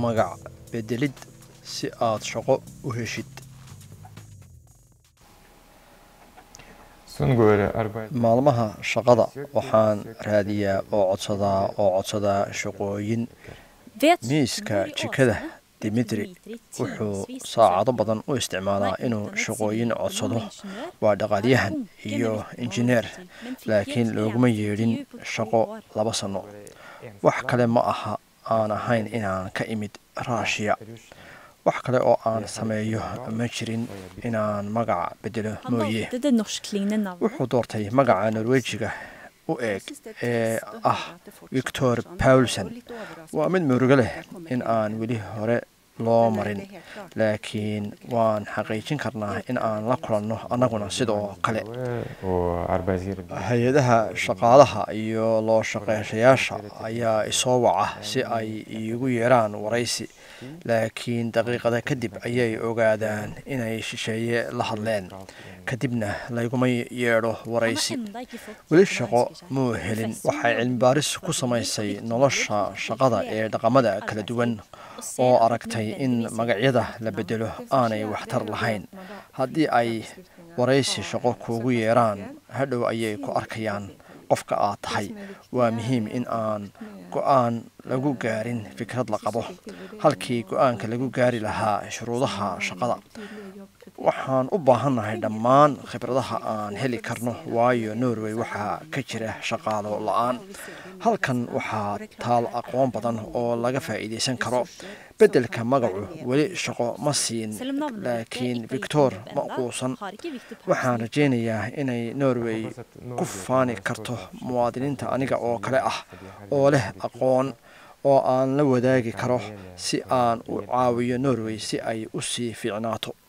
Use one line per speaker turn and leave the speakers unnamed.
magac bedelid si aad shaqo u heshid maalmaha shaqada waxaan raadiyaa oo codsadaa oo codsadaa shaqooyin miiska jikada dimitri wuxuu saacado badan u isticmaalaa inuu shaqooyin codsado waa dhaqaalyahan iyo injineer laakiin looguma yeedhin shaqo laba sanno wax kale ma aha aan ahayn inaan ka imid raashiya wax kale oo aan sameeyo ma jirin inaan magaca bedelo mooye wuxuu doortay magaca norwejiga u eeg ee ah victor paulson waa mid murugo leh in aan weli hore loo marin laakiin waan xaqiijin karnaa in aan la kulanno annaguna sidoo kale hay-adaha shaqaalaha iyo loo shaqeyshayaasha ayaa isoo waca si ay iigu yeeraan waraysi laakiin daqiiqada kadib ayay ogaadaan inay shisheeye la hadleen kadibna layguma yeedho waraysi weli shaqo muu helin waxay cilmibaaris ku samaysay nolosha shaqada ee dhaqamada kala duwan oo aragtay in magacyada la bedelo aanay waxtar lahayn haddii ay waraysi shaqo kuugu yeeraan hadhow ayay ku arkayaan qofka aad tahay waa muhiim in aan go-aan lagu gaarin fikrad la qabo halkii go-aanka lagu gaari lahaa shuruudaha shaqada waxaan u baahannahay dhammaan khibradaha aan heli karno waayo norway waxaa ka jira shaqaalo la-aan halkan waxaa taal aqoon badan oo laga faa'iidaysan karo beddelka magacu weli shaqo ma siin laakiin victor ma quusan waxaan rajaynayaa inay norway ku faani karto muwaadiniinta aniga oo kale ah oo leh aqoon oo aan la wadaagi karo si aan u caawiyo norway si ay u sii fiicnaato